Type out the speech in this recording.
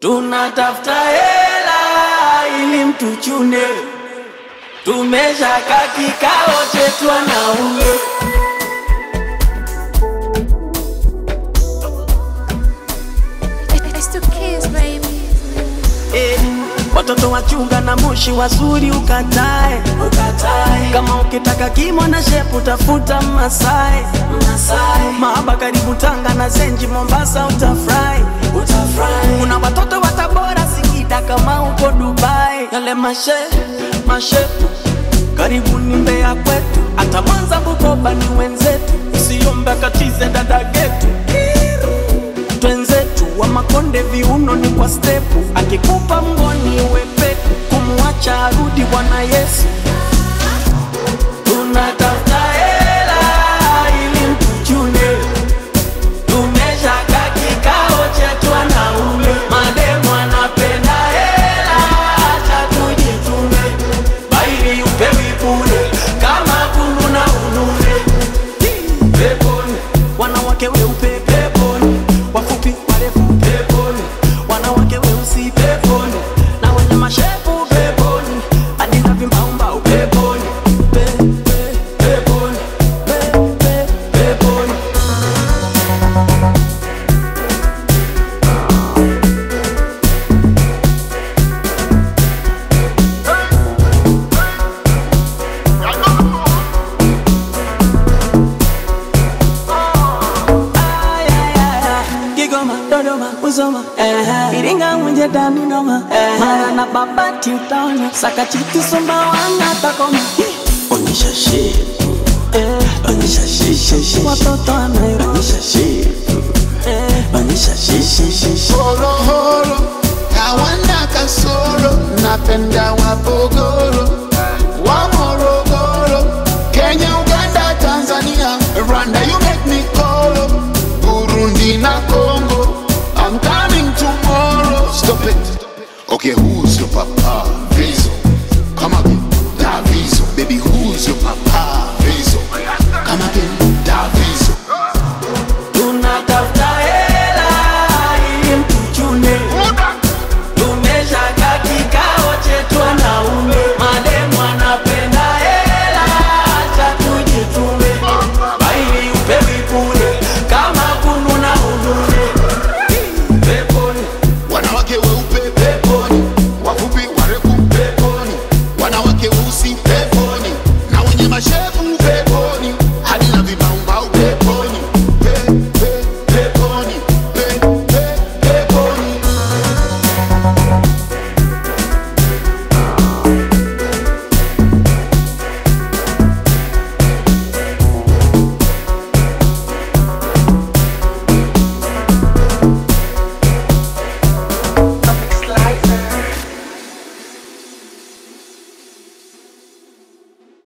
tunatafuta hela ili mtuchune, tumeshaka kikao chetu wanaume. It's the kids, baby. Eh, watoto wachunga na moshi wazuri ukatae, ukatae. Kama ukitaka kimo na shepu tafuta Masai, Masai. Mahaba karibu Tanga na Zenji Mombasa utafurahi, utafurahi. Kuna watoto wa Tabora Singida kama uko Dubai, yale mashe mashepu karibu ni Mbeya kwetu, hata Mwanza Bukoba ni wenzetu, usiombe katize dada getu twenzetu wa Makonde viuno ni kwa stepu, akikupa mgoni wepeku, kumwacha arudi Bwana Yesu. Tunatafuta hela ili mtuchune, tumeshaka kikao chetu wanaume, mademu anapenda hela, acha tujitume, baili upewi bure kama kulu na unune peponi, wanawake weupe peponi, wafupi warefu peponi, wanawake weusi peponi, na wenye mashepu peponi, hadi na vimbaumbau peponi, pe, pe, peponi, pe, pe, peponi. Ay, ay, ay, ay. Kigoma, Dodoma, Musoma, eh, Iringa, Mwenje, Dani, Noma, eh, Mara na Babati utaona Sakachiti, Sumbawanga, Takoma Onyesha shepu, eh, onyesha shisha shisha, watoto wa Nairobi onyesha shepu, eh, onyesha shisha shisha. horohoro hawana kasoro napenda wapogoro wa morogoro kenya uganda tanzania rwanda you make me kolo burundi na congo i'm coming tomorrow stop it okay who's your papa vizo come again davizo baby who's your papa